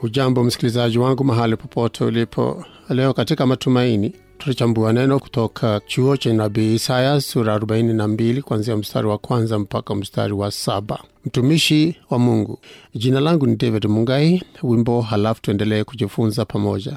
Hujambo msikilizaji wangu mahali popote ulipo. Leo katika Matumaini tutachambua neno kutoka chuo cha nabii Isaya sura 42 kuanzia mstari wa kwanza mpaka mstari wa saba. Mtumishi wa Mungu. Jina langu ni David Mungai. Wimbo halafu tuendelee kujifunza pamoja.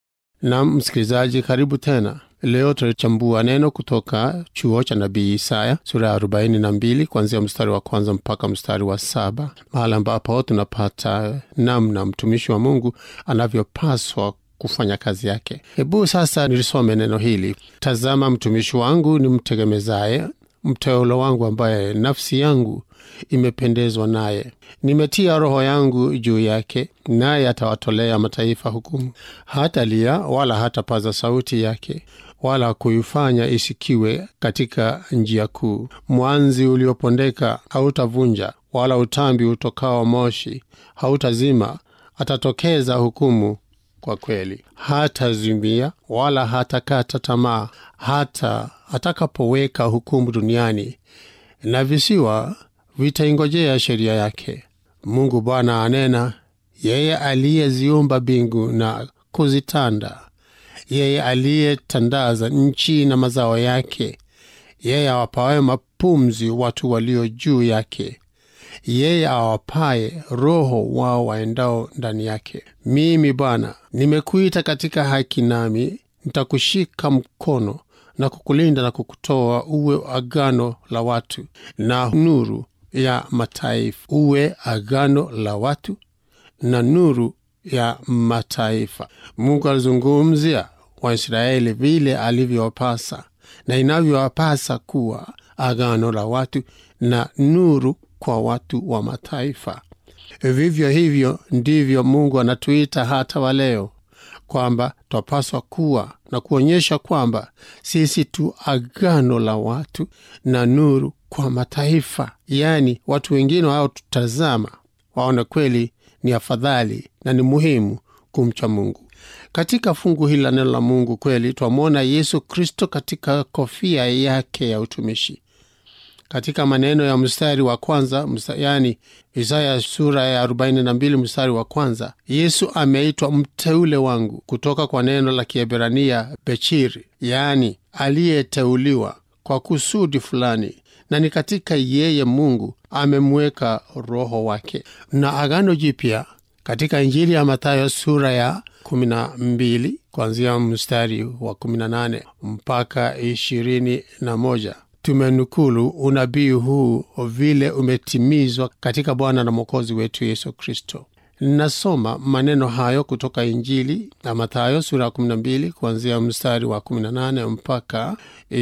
Nam msikilizaji, karibu tena. Leo tutachambua neno kutoka chuo cha nabii Isaya sura ya 42 kuanzia mstari wa kwanza mpaka mstari wa saba, mahali ambapo tunapata namna mtumishi wa Mungu anavyopaswa kufanya kazi yake. Hebu sasa nilisome neno hili: Tazama, mtumishi wangu ni mtegemezaye, mteulo wangu ambaye nafsi yangu imependezwa naye. Nimetia roho yangu juu yake, naye atawatolea mataifa hukumu. Hatalia wala hatapaza sauti yake, wala kuifanya isikiwe katika njia kuu. Mwanzi uliopondeka hautavunja, wala utambi utokao moshi hautazima. Atatokeza hukumu kwa kweli, hatazimia wala hatakata tamaa, hata atakapoweka hukumu duniani, na visiwa vitaingojea sheria yake. Mungu Bwana anena, yeye aliyeziumba mbingu na kuzitanda, yeye aliyetandaza nchi na mazao yake, yeye awapaye mapumzi watu walio juu yake, yeye awapaye roho wao waendao ndani yake. Mimi Bwana nimekuita katika haki, nami nitakushika mkono na kukulinda na kukutoa uwe agano la watu na nuru ya mataifa, uwe agano la watu na nuru ya mataifa. Mungu alizungumzia Waisraeli vile alivyowapasa na inavyowapasa kuwa agano la watu na nuru kwa watu wa mataifa. Vivyo hivyo ndivyo Mungu anatuita hata wa leo kwamba twapaswa kuwa na kuonyesha kwamba sisi tu agano la watu na nuru kwa mataifa, yaani watu wengine wao tutazama waone kweli ni afadhali na ni muhimu kumcha Mungu. Katika fungu hili la neno la Mungu kweli twamwona Yesu Kristo katika kofia yake ya utumishi katika maneno ya mstari wa kwanza msta, yani Isaya sura ya 42 mstari wa kwanza, Yesu ameitwa mteule wangu kutoka kwa neno la Kiebrania bechiri, yaani aliyeteuliwa kwa kusudi fulani, na ni katika yeye Mungu amemweka Roho wake. Na Agano Jipya katika Injili ya Mathayo sura ya 12 kuanzia mstari wa 18 mpaka 21 tumenukulu unabii huu vile umetimizwa katika Bwana na Mwokozi wetu Yesu Kristo. Nasoma maneno hayo kutoka Injili ya Mathayo sura ya 12 kuanzia mstari wa 18 mpaka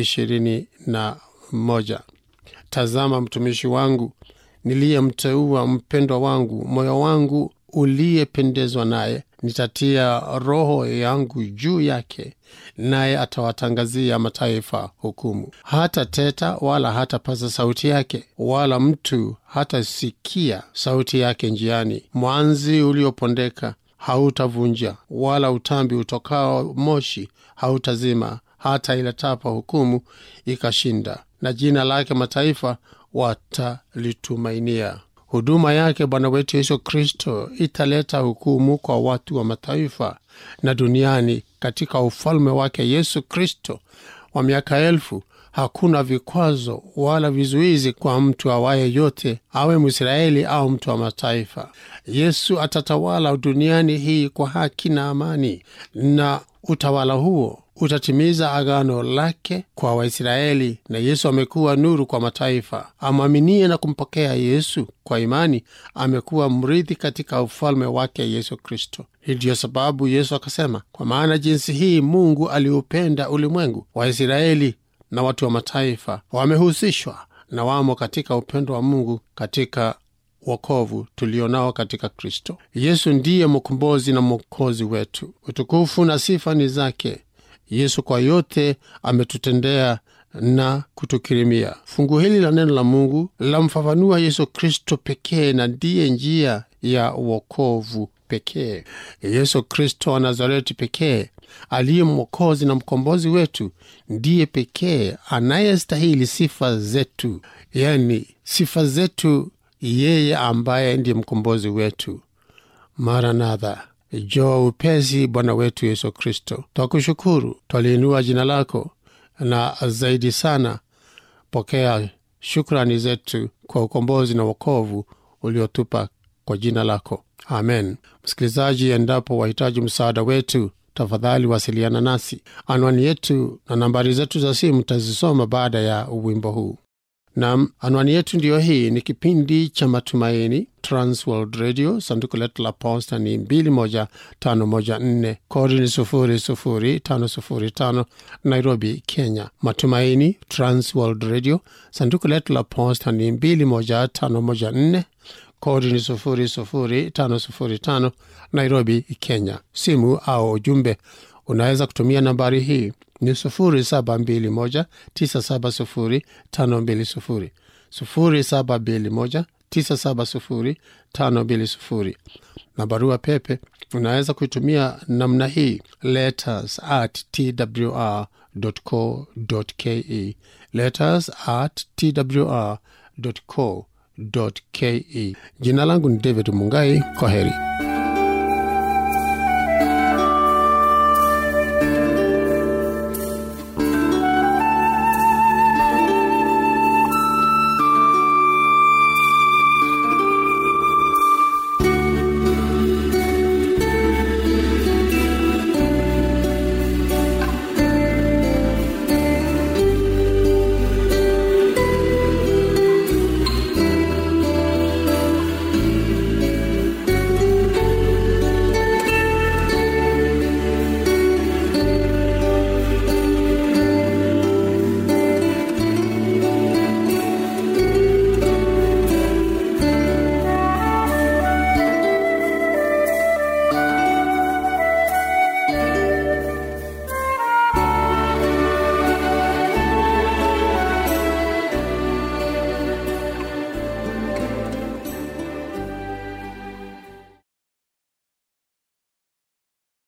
21. Tazama mtumishi wangu niliyemteua, mpendwa wangu, moyo wangu uliyependezwa naye. Nitatia roho yangu juu yake, naye atawatangazia mataifa hukumu. Hata teta wala hatapaza sauti yake, wala mtu hatasikia sauti yake njiani. Mwanzi uliopondeka hautavunja, wala utambi utokao moshi hautazima, hata iletapo hukumu ikashinda, na jina lake mataifa watalitumainia. Huduma yake Bwana wetu Yesu Kristo italeta hukumu kwa watu wa mataifa na duniani. Katika ufalme wake Yesu Kristo wa miaka elfu, hakuna vikwazo wala vizuizi kwa mtu awaye yote, awe Mwisraeli au mtu wa mataifa. Yesu atatawala duniani hii kwa haki na amani, na utawala huo utatimiza agano lake kwa Waisraeli, na Yesu amekuwa nuru kwa mataifa. Amwaminie na kumpokea Yesu kwa imani amekuwa mrithi katika ufalme wake Yesu Kristo. Hii ndiyo sababu Yesu akasema, kwa maana jinsi hii Mungu aliupenda ulimwengu, Waisraeli na watu wa mataifa wamehusishwa na wamo katika upendo wa Mungu katika wokovu tulionao katika Kristo Yesu. Ndiye mkombozi na mwokozi wetu. Utukufu na sifa ni zake Yesu kwa yote ametutendea na kutukirimia. Fungu hili la neno la Mungu lamfafanua Yesu Kristo pekee na ndiye njia ya wokovu pekee. Yesu Kristo wa Nazareti pekee aliye mwokozi na mkombozi wetu ndiye pekee anayestahili sifa zetu, yani sifa zetu, yeye ambaye ndiye mkombozi wetu. Maranatha, jo upesi bwana wetu yesu kristo twakushukuru twaliinua jina lako na zaidi sana pokea shukrani zetu kwa ukombozi na wokovu uliotupa kwa jina lako amen msikilizaji endapo wahitaji msaada wetu tafadhali wasiliana nasi anwani yetu na nambari zetu za simu tazisoma baada ya wimbo huu nam anwani yetu ndiyo hii ni kipindi cha matumaini transworld radio sanduku letu la posta ni 21514 kodi ni 00505 nairobi kenya matumaini transworld radio sanduku letu la posta ni 21514 kodi ni 00505 nairobi kenya simu au ujumbe unaweza kutumia nambari hii ni 0721970520 0721970520 na barua pepe unaweza kuitumia namna hii letters at twr co ke letters at twr co ke jina langu ni david mungai kwa heri